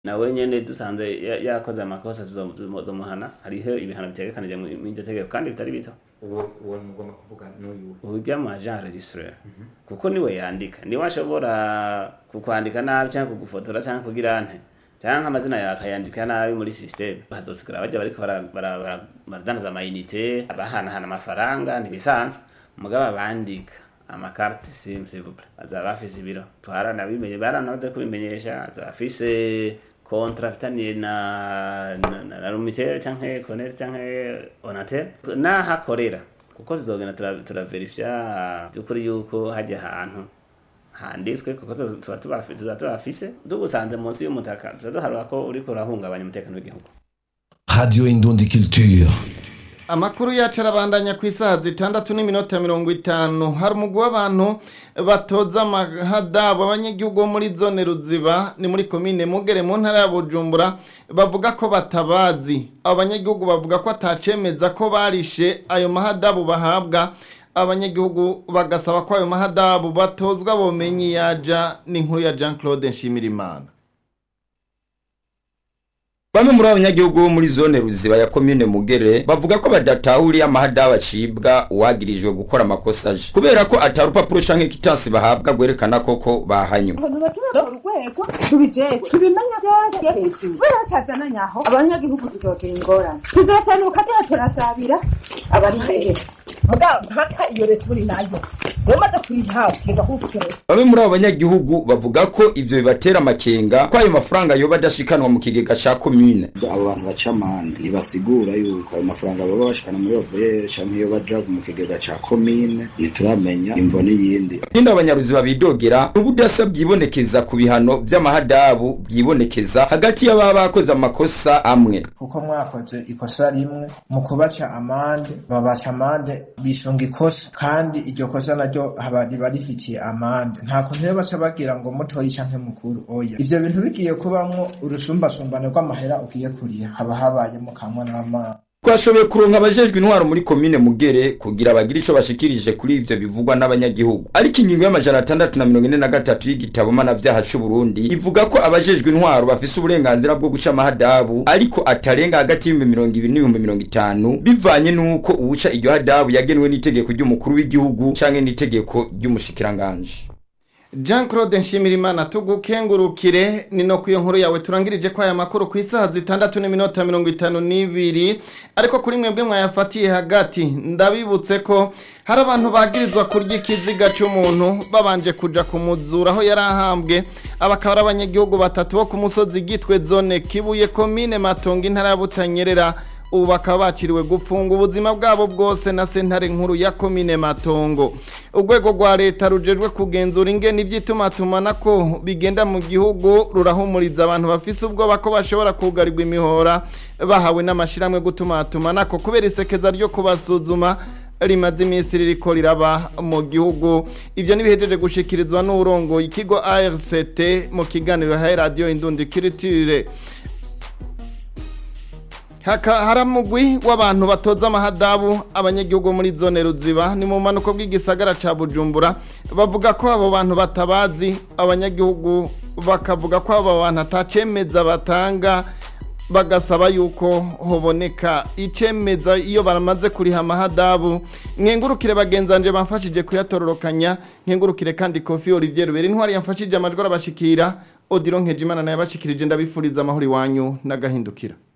nawe nyene dusanze ya- yakoze amakosa tuzo- tuzomuhana hariho ibihano bitegekanije mu iryo tegeko kandi bitari bito uwo uwo mugomba kuvuga n'uyu urya mu agent registraire kuko niwe yandika niwe ashobora kukwandika nabi cyangwa kugufotora cyangwa kugira nte cyangwa amazina yawe akayandika nabi muri systeme hazosigara bajya bariko bara- bara- bara- baradandaza amayinite bahanahana amafaranga ntibisanzwe mugabo abandika amakarte sim s'il vous plaît bazaba bafise ibiro twaranabimenye baranaze kubimenyesha azaba afise kontra afitaniye na na, na, na rumitere canke connect canke onatel naho akorera kuko tuzogenda tura- turaverifya by'ukuri yuko hajya ahantu handitswe kuko tu- tuba tubafi- tuba tubafise tugusanze munsi y'umutaka tuba duharura ko uriko urahungabanya umutekano w'igihugu Radio Indundi Culture. amakuru yacu arabandanya ku isaha zitandatu n'iminota mirongo itanu hari umugwi w'abantu batoza amahadabu abanyagihugu bo muri zone ruziba ni muri komine mugere mu ntara ya bujumbura bavuga ko batabazi abo banyagihugu bavuga ko atacemeza ko barishe ayo mahadabu bahabwa abanyagihugu bagasaba ko ayo mahadabu batozwa bomenye yaja n'inkuru ya jean claude nshimirimana Bamwe muri abanyagihugu bo muri zone ruziba ya komine Mugere bavuga ko badatahuriye amahadabu acibwa uwagirijwe gukora amakosa aje kubera ko atari urupapuro canke kitansi bahabwa gwerekana koko bahanywe abantu baturage mu rwego tubijejwe tubimenya byose hejuru kubera batazananye aho abanyagihugu tuzogira ingorane tuzosanuka tuba turasabira abari imbere mugabo mpaka iyo resipuri nayo mumaze kuyihawe kugeza kuko ufite resi Bamwe muri abo banyagihugu bavuga ko ivyo bibatera amakenga ko ayo mafaranga yoba adashikanwa mu kigega ca komine abo bantu baca amande ntibasigura yuko ayo mafaranga baba bashikana muri overe canke iyo baja mu kigega ca komine ntituramenya imvo n'iyindi Nyine abanyaruziba bidogera n'ubudasa bwibonekeza ku bihano vy'amahadabu bwibonekeza hagati y'ababa bakoze amakosa amwe kuko mwakoze ikosa rimwe mu kubaca amande babaca amande bisunga ikosa kandi iryo kosa naryo haba riba rifitiye amande nta kuntu rero baca bagira ngo mutoyi canke mukuru oya ivyo bintu bigiye kubamwo urusumbasumbane rw'amahera ugiye kuriha haba habayemo kamwe n'amazi twashoboye kuronka abajejwe intwaro muri komine mugere kugira bagire ico bashikirije kuri ivyo bivugwa n'abanyagihugu ariko ingingo y'amajana atandatu na mirongo ine na gatatu y'igitabo mpanavyaha c'uburundi ivuga ko abajejwe intwaro bafise uburenganzira bwo guca amahadabu ariko atarenga hagati y'ibihumbi mirongo ibiri n'ibihumbi mirongo itanu bivanye n'uko uwuca iryo hadabu yagenwe n'itegeko ry'umukuru w'igihugu canke n'itegeko ry'umushikiranganji jean claude nshimirimana tugukengurukire ni no ku iyo nkuru yawe turangirije ko aya makuru ku isaha zitandatu n'iminota mirongo itanu n'ibiri ariko kuri mwebwe mwayafatiye hagati ndabibutse ko hari abantu bagirizwa kurya ikiziga cy'umuntu babanje kuja kumuzura aho yari ahambwe aba akaba ari abanyagihugu batatu bo ku musozi gitwe zone kibuye komine matongo intara ya butanyerera ubu bakaba baciriwe gufunga ubuzima bwabo bwose na sentare nkuru ya komine matongo urwego rwa leta rujejwe kugenzura ingene iby'itumatumana ko bigenda mu gihugu rurahumuriza abantu bafise ubwoba ko bashobora kugarirwa imihora bahawe n'amashyirahamwe gutumatumana ko kubera isekeza ryo kubasuzuma rimaze iminsi ririko riraba mu gihugu ibyo ntibihejeje gushikirizwa n'urongoye ikigo ARCT mu kiganiro ha radiyo indundi kiritire Haka haramugwi w'abantu batoza amahadabu abanyagihugu muri zone ruziba ni mu manuko bw'igisagara ca Bujumbura bavuga ko abo bantu batabazi abanyagihugu bakavuga ko abo bantu atacemeza batanga bagasaba yuko hoboneka icemeza iyo baramaze kuriha amahadabu nkengurukire bagenzanje bamfashije kuyatororokanya nkengurukire kandi Kofi Olivier Rubera intwari yamfashije amajwi arabashikira Odilo Nkejimana naye abashikirije ndabifuriza amahoro iwanyu n'agahindukira